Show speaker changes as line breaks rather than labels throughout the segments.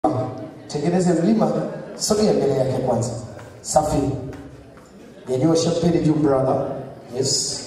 tengeneze mlima, sogea mbele yake kwanza. Safi, nyanyua champagne juu brother. Yes,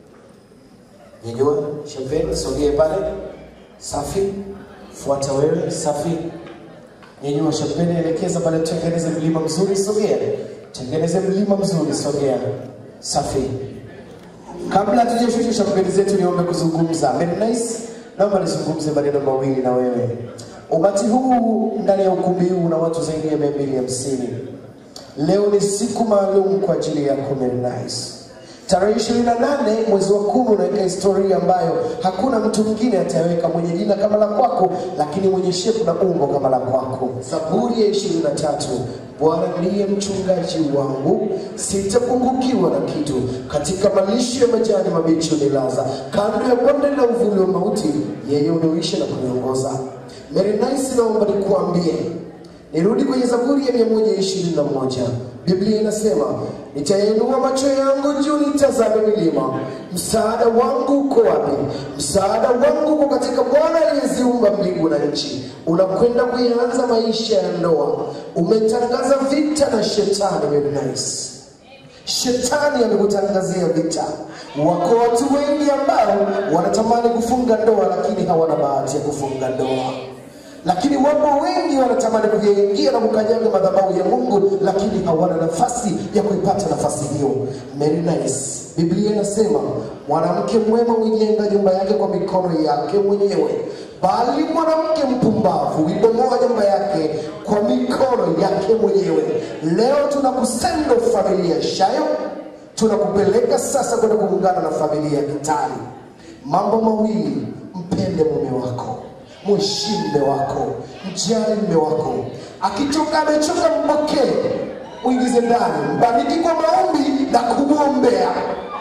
nyanyua champagne, sogea pale. Safi, fuata wewe. Safi, nyanyua champagne, elekeza pale, tengeneze mlima mzuri, sogea. Tengeneze mlima mzuri, sogea. Safi. Kabla hatujashusha champagne zetu, niombe kuzungumza. Very nice. Naomba nizungumze maneno mawili na wewe. Umati huu ndani ya ukumbi huu una watu zaidi ya mia mbili hamsini. Leo ni siku maalum kwa ajili yako Very nice. Tarehe ishirini na nane mwezi wa kumi unaweka historia ambayo hakuna mtu mwingine ataweka mwenye jina kama la kwako, lakini mwenye shepu na umbo kama la kwako. Zaburi ya ishirini na tatu Bwana ndiye mchungaji wangu, sitapungukiwa na kitu. Katika malisho ya majani mabichi unilaza, kando ya bonde la uvuli wa mauti, yeye uniuisha na kuniongoza. Mary Nice, naomba nikuambie Nirudi kwenye Zaburi ya mia moja ishirini na moja. Biblia inasema nitayainua macho yangu juu nitazame milima, msaada wangu uko wapi? Msaada wangu uko katika Bwana aliyeziumba mbingu na nchi. Unakwenda kuianza maisha ya ndoa, umetangaza vita na shetani. Very nice. Shetani amekutangazia vita. Wako watu wengi ambao wanatamani kufunga ndoa, lakini hawana bahati ya kufunga ndoa lakini wapo wengi wanatamani kuyaingia na kukanyaga madhabahu ya Mungu, lakini hawana nafasi ya kuipata nafasi hiyo. Very nice. Biblia inasema mwanamke mwema huijenga nyumba yake kwa mikono yake mwenyewe, bali mwanamke mpumbavu huibomoa nyumba yake kwa mikono yake mwenyewe. Leo tunakusendo familia Shayo, tunakupeleka sasa kwenda kuungana na familia ya Kitali. Mambo mawili, mpende mume wako mheshimu mume wako, mjali mume wako. Akitoka amechoka, mpokee, uingize ndani, mbariki kwa maombi na kumwombea.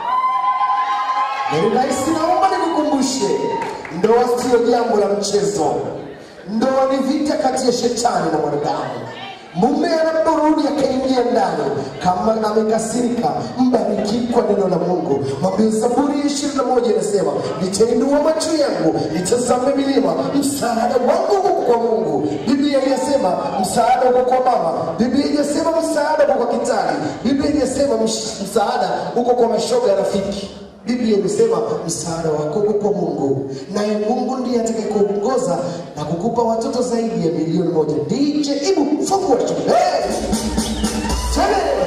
Very nice. Naomba nikukumbushe, ndoa siyo jambo la mchezo. Ndoa ni vita kati ya shetani na mwanadamu. Mume anaporudi akaingia ndani, kama amekasirika, mbariki kwa neno la Mungu. Mwambie Zaburi ishirini na moja inasema nitainua macho yangu nitazame milima, msaada wangu uko kwa Mungu. Biblia inasema msaada uko kwa mama. Biblia inasema msaada uko kwa kitani. Biblia inasema msh- msaada uko kwa mashoga ya rafiki. Biblia imesema msaada wako uko kwa Mungu, naye Mungu ndiye atakayekuongoza na kukupa watoto zaidi ya milioni moja. DJ Ibu, fungua hey! Tele!